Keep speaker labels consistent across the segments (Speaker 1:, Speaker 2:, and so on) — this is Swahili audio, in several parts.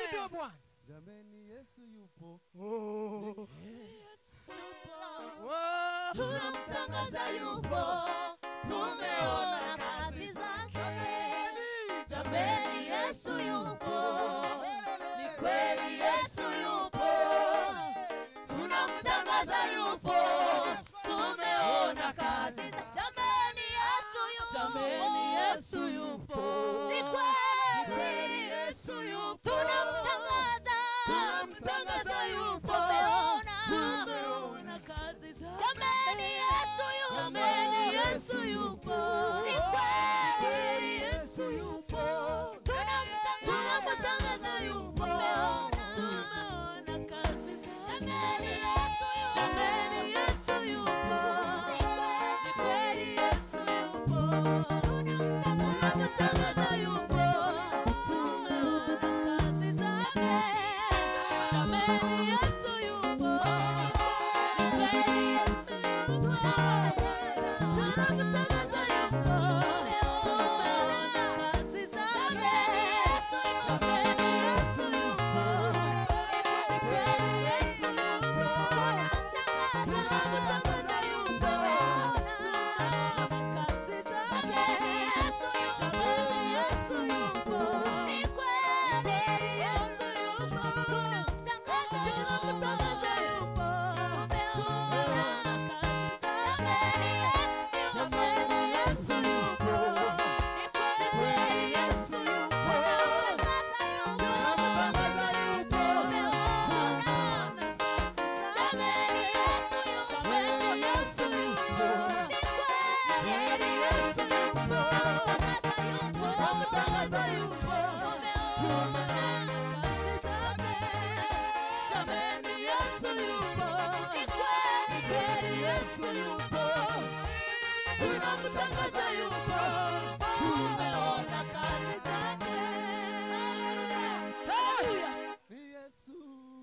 Speaker 1: ahimidiwe bwana
Speaker 2: jameni yesu yupo
Speaker 3: tunamtangaza yupo tumeona kazi zake jameni yesu yupo ni kweli yesu yupo tunamtangaza yupo tumeona kazi za jameni yesu yupo jameni yesu yupo ni kweli yesu yupo tunamtangaza tunamtangaza yupo tumeona tumeona kazi za jameni yesu yupo jameni yesu yupo ni kweli yesu yupo tunamtangaza yupo tumeona kazi za jameni yesu yupo jameni yesu yupo ni kweli yesu yupo tunamtangaza yupo tumeona kazi zake jameni yesu yupo ni kweli yesu yupo tunamtangaza yupo tumeona kazi zake jameni yesu yupo ni kweli yesu yupo tunamtangaza yupo tumeona kazi zake jameni yesu yupo ni kweli yesu yupo tunamtangaza yupo tumeona kazi zake jameni yesu yupo ni kweli yesu yupo tunamtangaza yupo tumeona kazi zake jameni yesu yupo Kweli Yesu yupo, tunamtangaza yupo, tumeona kazi zake. Jameni Yesu yupo, ni kweli Yesu yupo, tunamtangaza yupo, tumeona kazi zake. Haleluya.
Speaker 2: ni yesu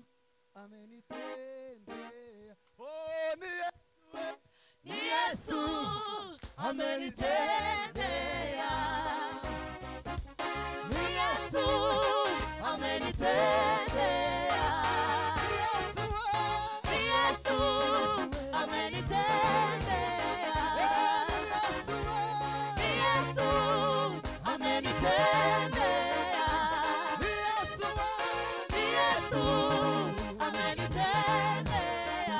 Speaker 2: amenitendea oh, ni yesu
Speaker 3: Ni Yesu amenitendea. Ni Yesu amenitendea. Ni Yesu amenitendea. Ni Yesu amenitendea. Ni Yesu amenitendea.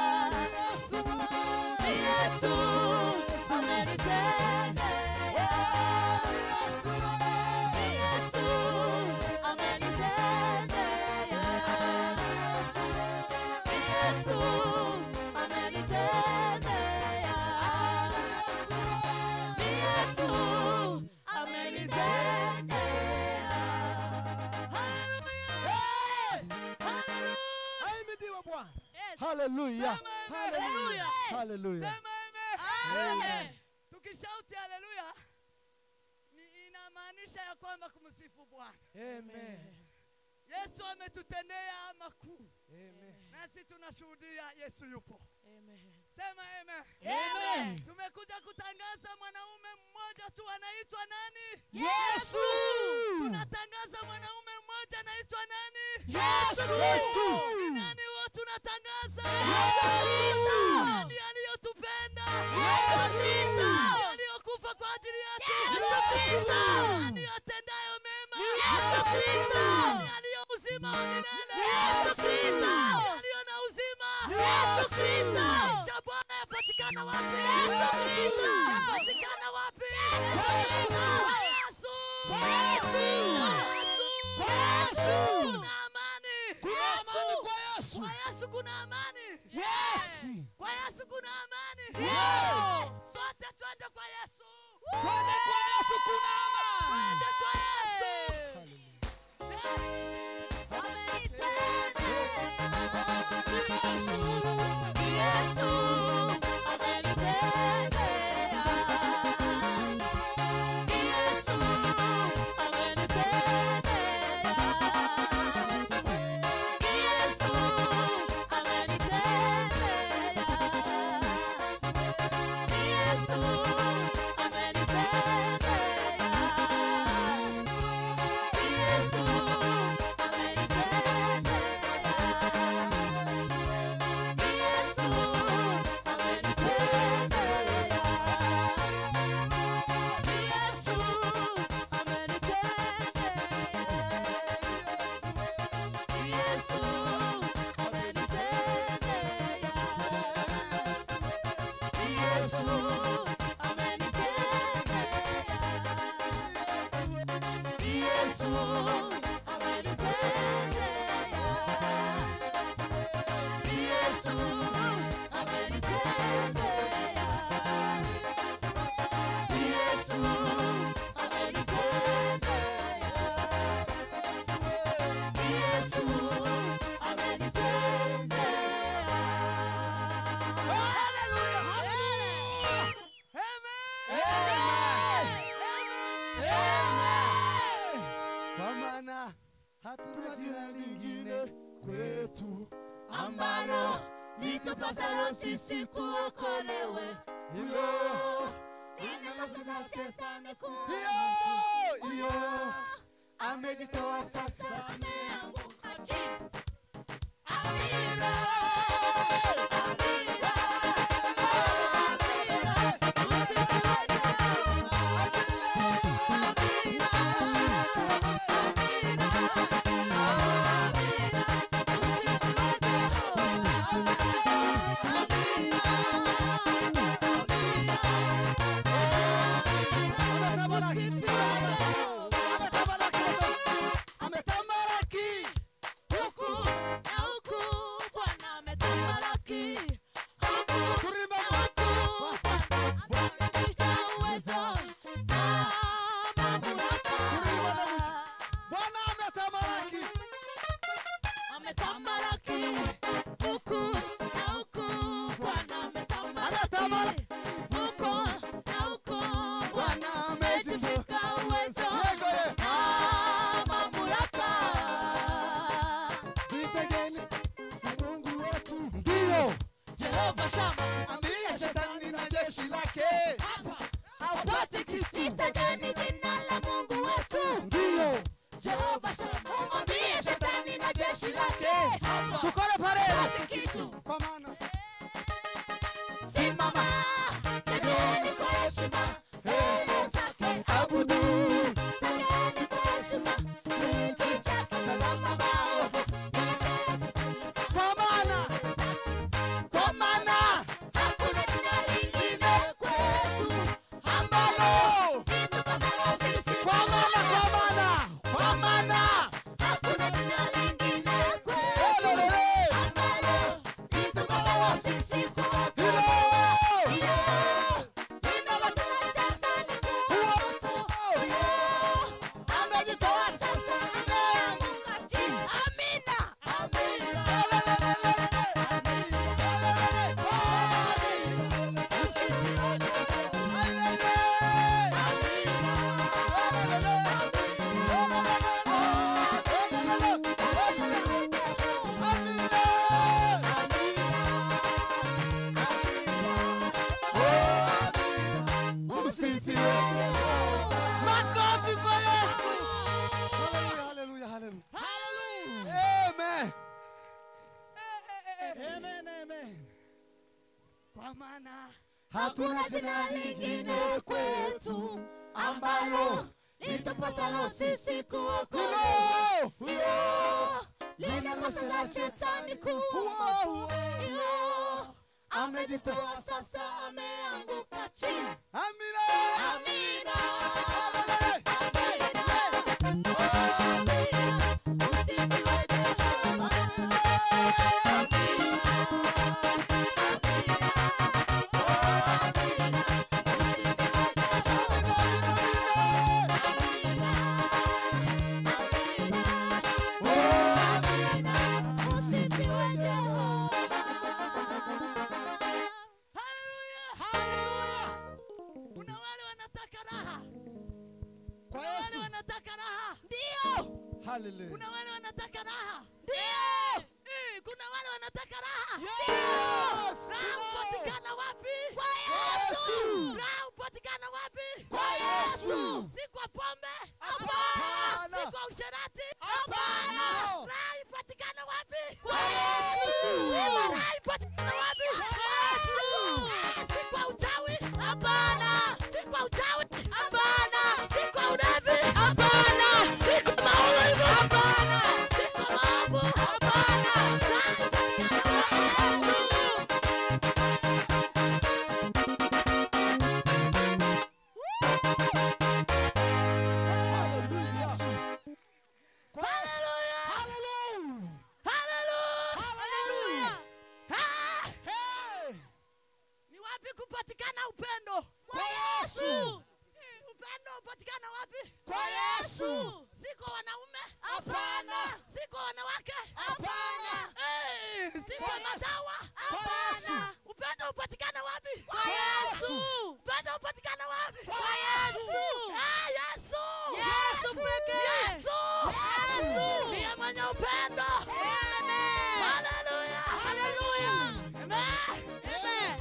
Speaker 3: Ni Yesu amenitendea. Ni Yesu amenitendea. Ni Yesu amenitendea. Ni Yesu amenitendea.
Speaker 1: ahimidiwe bwana
Speaker 2: haleluya
Speaker 4: Haleluya.
Speaker 2: haleluya
Speaker 4: Sema amen.
Speaker 2: Amen.
Speaker 4: Tukishauti haleluya ni inamaanisha ya kwamba kumsifu Bwana.
Speaker 1: amen
Speaker 4: Yesu ametutendea makuu,
Speaker 1: amen
Speaker 4: nasi tunashuhudia Yesu yupo.
Speaker 3: Amen.
Speaker 4: Sema amen.
Speaker 1: Amen.
Speaker 4: Tumekuja kutangaza mwanaume mmoja tu anaitwa nani?
Speaker 1: yesu
Speaker 4: Tunatangaza mwanaume mmoja anaitwa nani?
Speaker 1: yesu
Speaker 4: Ni nani huo tunatangaza?
Speaker 1: Yesu.
Speaker 4: Nani aliyotupenda?
Speaker 1: Yesu.
Speaker 4: Nani aliyokufa kwa ajili yetu?
Speaker 1: Kristo.
Speaker 4: Nani atendayo mema?
Speaker 1: Yesu Kristo.
Speaker 4: Nani aliyo uzima wa milele?
Speaker 1: Yesu Kristo.
Speaker 4: Nani aliyo na uzima?
Speaker 1: Yesu Kristo.
Speaker 4: Maisha ya Bwana yapatikana wapi?
Speaker 1: Yesu Kristo.
Speaker 4: Yapatikana wapi?
Speaker 1: Yesu.
Speaker 4: Kwa Yesu.
Speaker 1: Kwa Yesu.
Speaker 4: Kwa
Speaker 1: Yesu.
Speaker 4: Kuna amani.
Speaker 1: kuna amani kwa yesu
Speaker 4: Kwa Yesu kuna amani.
Speaker 1: yes
Speaker 4: Kwa Yesu kuna amani.
Speaker 1: Yes.
Speaker 4: Sote twende kwa Yesu.
Speaker 1: twende kwa yesu kuna amani
Speaker 4: Twende kwa Yesu.
Speaker 3: Yesu amenitendea
Speaker 2: kwa maana hatuna jina lingine kwetu
Speaker 3: ambalo litupasalo sisi tuokolewe.
Speaker 2: hilo
Speaker 3: Linalozina shetani kuwa
Speaker 2: hiyo hiyo amejitoa sasa
Speaker 3: ameanguka chini. Amina, amina, amina, usifiwe Jehova. Amina, amina, amina, usifiwe Jehova.
Speaker 2: ametamalaki
Speaker 3: Huku na huku Bwana ametamalaki. Huku
Speaker 2: Kurimba
Speaker 3: na huku Bwana ameonyesha uwezo na mamlaka.
Speaker 2: bwana ametamalaki
Speaker 3: Ametamalaki. Huku na huku Bwana ametamalaki.
Speaker 2: Ametamalaki.
Speaker 3: Huku na huku
Speaker 2: Bwana
Speaker 3: Bwana
Speaker 2: amejivika
Speaker 3: amejivika uwezo
Speaker 2: Yego ye.
Speaker 3: na mamlaka.
Speaker 2: jitegeni na mungu wetu ndiyo
Speaker 3: Jehova Shama
Speaker 2: ambia shetani na jeshi lake
Speaker 3: hawapati kitu. Litajeni jina la Mungu wetu
Speaker 2: ndiyo
Speaker 3: Jehova Shama, mwambie shetani na jeshi lake
Speaker 2: tukole pale
Speaker 3: hawapati kitu.
Speaker 2: kwa maana
Speaker 3: Simama, tegeni kwa heshima mbele zake,
Speaker 2: abudu
Speaker 3: tegeni kwa heshima kiti chake, tazama maovu
Speaker 2: kwa maana
Speaker 3: kwa maana hakuna jina lingine kwetu
Speaker 2: ambalo
Speaker 3: litupasalo sisi
Speaker 2: kwa maana kwa maana kwa maana
Speaker 3: hakuna jina lingine kwetu
Speaker 2: Ololele.
Speaker 3: ambalo litupasalo sisi kuokolewa.
Speaker 2: hilo amejitoa sasa Makofi kwa Yesu. Hallelujah, hallelujah, hallelujah. Amen. Amen, amen.
Speaker 4: Kwa maana
Speaker 3: Hakuna jina lingine kwetu ambalo litupasalo sisi kuokolewa.
Speaker 2: Huyo,
Speaker 3: Hilo linamshinda shetani kuwa
Speaker 2: huyo,
Speaker 3: hilo amejitoa sasa, ameanguka chini.
Speaker 2: Amina.
Speaker 3: Amina.
Speaker 2: Hallelujah.
Speaker 4: kuna wale wanataka raha,
Speaker 2: Kwa
Speaker 4: kuna wale
Speaker 2: Yesu.
Speaker 4: wanataka raha,
Speaker 2: Hallelujah.
Speaker 4: kuna wale wanataka raha,
Speaker 3: Ndio.
Speaker 4: Eh, kuna wale wanataka raha.
Speaker 2: Yes.
Speaker 4: Raha hupatikana wapi?
Speaker 3: Kwa Yesu.
Speaker 4: Raha hupatikana wapi?
Speaker 3: Kwa Yesu.
Speaker 4: Si kwa pombe?
Speaker 2: Hapana.
Speaker 4: Si kwa usherati?
Speaker 3: Hapana.
Speaker 4: Raha ipatikana wapi?
Speaker 3: Kwa Yesu.
Speaker 4: Sema raha ipatikana wapi?
Speaker 3: Kwa Yesu.
Speaker 4: Eh, Si kwa uchawi?
Speaker 3: Hapana.
Speaker 4: Si kwa uchawi?
Speaker 3: Hapana.
Speaker 4: Si kwa ulevi?
Speaker 3: Hapana.
Speaker 4: Si kwa maumivu?
Speaker 3: Hapana.
Speaker 4: Si kwa maovu?
Speaker 3: Hapana.
Speaker 4: Raha ipatikana
Speaker 3: Kwa
Speaker 4: wapi?
Speaker 3: Yesu.
Speaker 2: Kwa Yesu.
Speaker 4: Hallelujah.
Speaker 2: Hallelujah.
Speaker 4: Hallelujah. Ah!
Speaker 2: Hey.
Speaker 4: Ni wapi kupatikana upendo?
Speaker 3: Kwa Yesu.
Speaker 4: Eh, Upendo hupatikana wapi?
Speaker 2: Kwa Yesu.
Speaker 4: Si kwa wanaume?
Speaker 3: Hapana.
Speaker 4: Si kwa wanawake?
Speaker 3: Hapana.
Speaker 4: Eh, Si kwa madawa?
Speaker 3: Hapana.
Speaker 4: Upendo hupatikana wapi?
Speaker 3: Kwa Yesu.
Speaker 4: Upendo hupatikana wapi?
Speaker 3: Kwa Yesu.
Speaker 4: Ah, Yesu.
Speaker 3: Yesu pekee.
Speaker 4: Yesu. upendo haleluya Amen.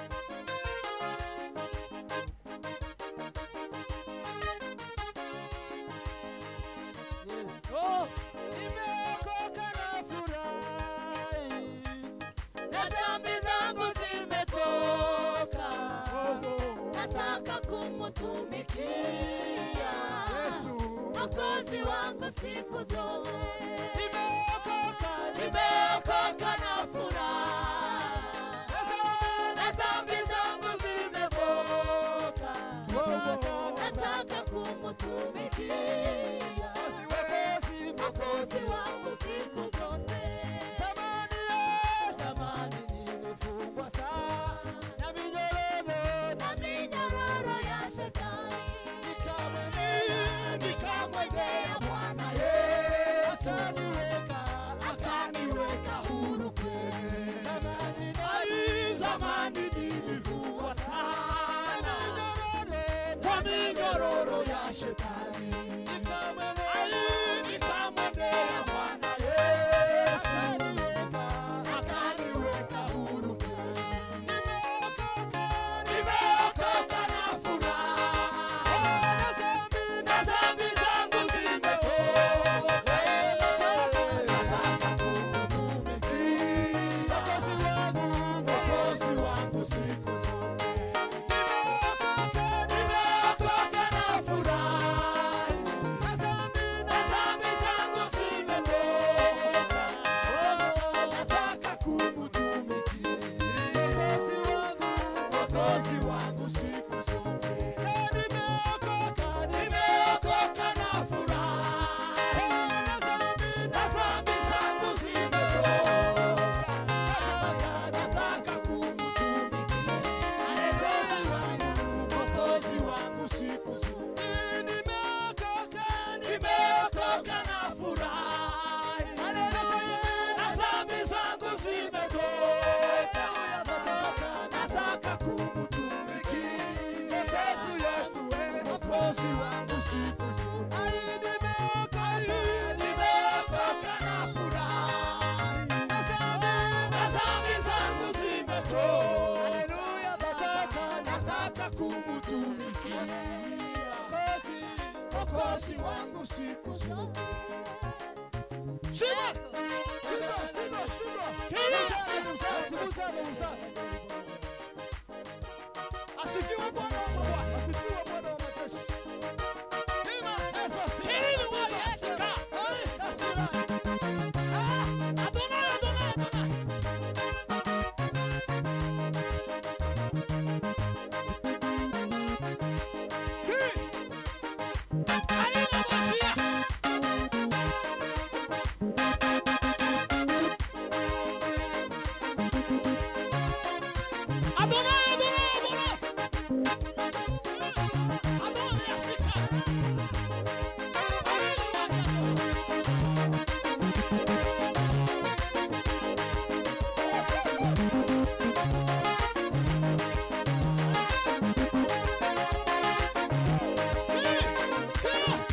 Speaker 4: Oh,
Speaker 2: Nimeokoka na furahi.
Speaker 3: na dhambi zangu zimetoka nataka kumutumikia
Speaker 2: Yesu.
Speaker 3: mokozi wangu siku zote
Speaker 2: Nimeokoka,
Speaker 3: nimeokoka na furaha na dhambi zangu zimetoka nataka kumutumikia
Speaker 2: Mwokozi,
Speaker 3: mokozi wangu siku zote
Speaker 2: Zamani ya zamani nilifungwa sana na minyororo
Speaker 3: na minyororo ya shetani
Speaker 2: nikamwendea
Speaker 3: nikamwendea Bwana
Speaker 2: Yesu
Speaker 3: Yesu
Speaker 2: akaniweka
Speaker 3: akaniweka huru kweli.
Speaker 2: zamani ai zamani nilifungwa sana kwa minyororo ya shetani nikamwendea ai nikamwendea Bwana Yesu akaniweka huru kweli nimeokoka nimeokoka na furaha na dhambi zangu zimetoka nataka kumutumikia Mwokozi wangu Mwokozi wangu siku zote nimeokoka nimeokoka na furaha na dhambi zangu zimetoka nataka kumutumikia Mwokozi wangu Mwokozi wangu siku zote nimeokoka nimeokoka na furaha na dhambi zangu zimetoka nataka kumutumikia Mwokozi wangu Mwokozi wangu siku zote nimeokoka nimeokoka na furaha na dhambi zangu zimetoka nataka kumutumikia Yesu Yesu wewe Mwokozi wangu siku zote nimeokoka nimeokoka na furaha na dhambi zangu zimetoka nataka nataka kumutumikia Mwokozi Mwokozi wangu siku zote Shima! Shima! Shima! Shima! Asifiwe Bwana wa mabwana. Asifiwe Bwana wa majeshi. Shima!
Speaker 1: Hili wa Yesu ka.
Speaker 2: Hey, that's right.
Speaker 1: Ah, Adonai, Adonai, Adonai. Haina Mosia. Adonai, Adonai, Adonai. Adonai, Asika. Haina Mosia. Hey!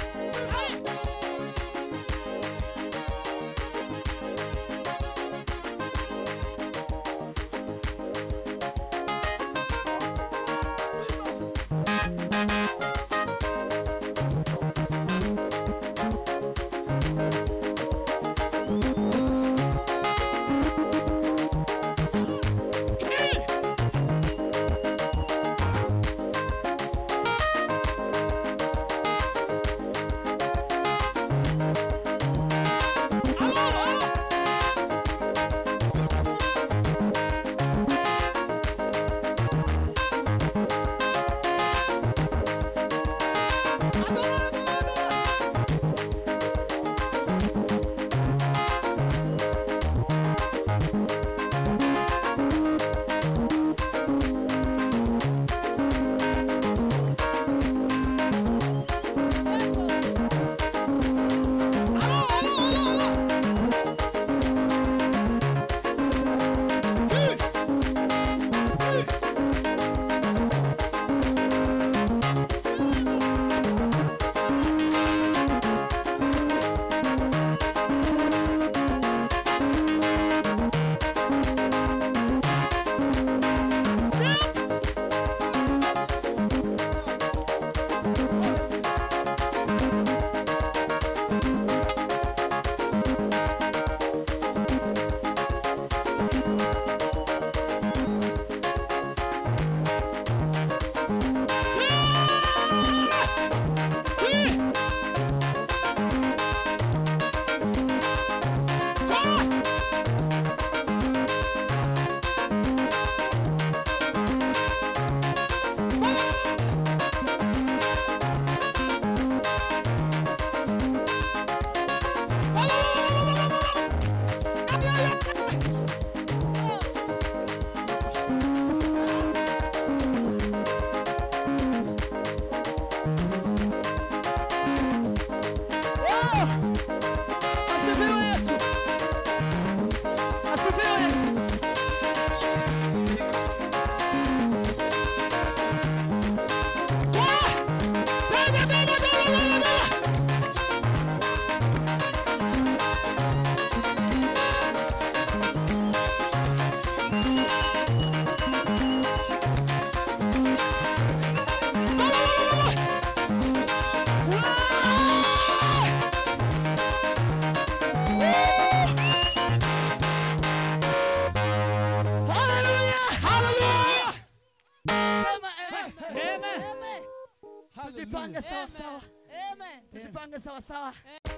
Speaker 4: tujipange sawa sawa
Speaker 3: Amen.
Speaker 4: tujipange sawa sawa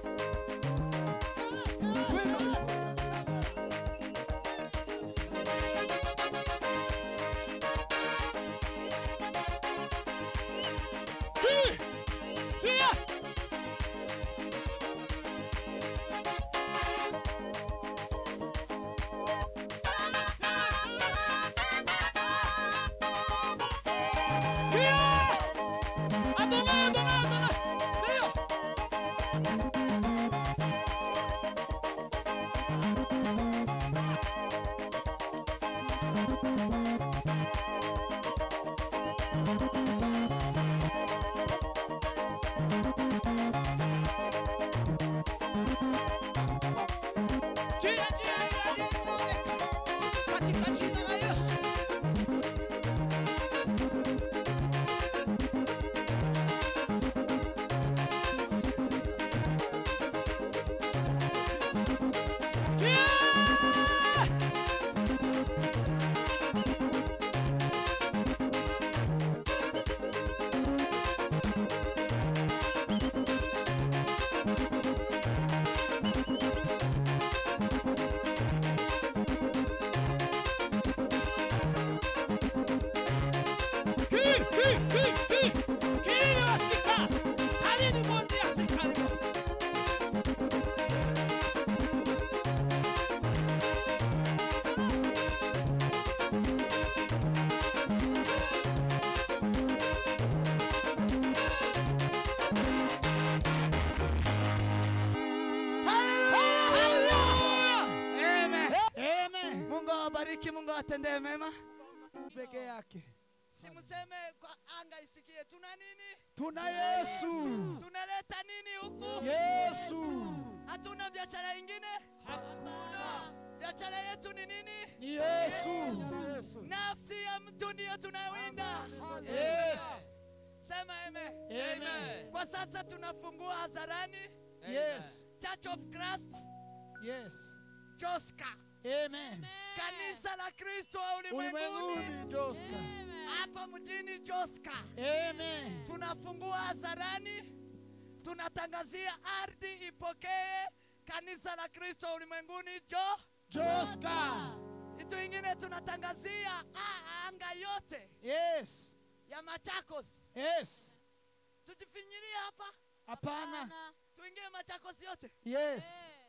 Speaker 1: Tia! Tia! Adonai, Adonai, Adonai! Ndio! Njia, njia, njia, njia imeoneka. Katika jina la Yesu. Njia! Ki, ki, ki, ki. Kirili wasika. Halini mondi yasika leo. Hallelujah. Amen.
Speaker 2: Amen.
Speaker 4: mungu awabariki mungu awatendee mema
Speaker 2: Peke yake.
Speaker 4: simseme kwa anga isikie tuna nini
Speaker 2: Tuna Yesu.
Speaker 4: tunaleta nini huku
Speaker 2: Yesu.
Speaker 4: hatuna biashara ingine hakuna biashara yetu ni nini
Speaker 2: Ni Yesu.
Speaker 4: nafsi ya mtu ndiyo tunawinda
Speaker 2: Yes.
Speaker 4: sema eme
Speaker 2: Amen.
Speaker 4: kwa sasa tunafungua hadharani
Speaker 2: Yes.
Speaker 4: church of christ
Speaker 2: Yes.
Speaker 4: joska
Speaker 2: Amen.
Speaker 4: kanisa la kristo wa ulimwenguni
Speaker 2: Ulimwenguni Joska.
Speaker 4: hapa mjini joska
Speaker 2: Amen.
Speaker 4: tunafungua hadharani tunatangazia ardhi ipokee kanisa la kristo ulimwenguni jo
Speaker 2: Joska.
Speaker 4: kitu ingine tunatangazia a- anga yote
Speaker 2: Yes.
Speaker 4: ya machakos
Speaker 2: Yes.
Speaker 4: tujifinyirie hapa
Speaker 2: Hapana.
Speaker 4: tuingie machakos yote
Speaker 2: Yes.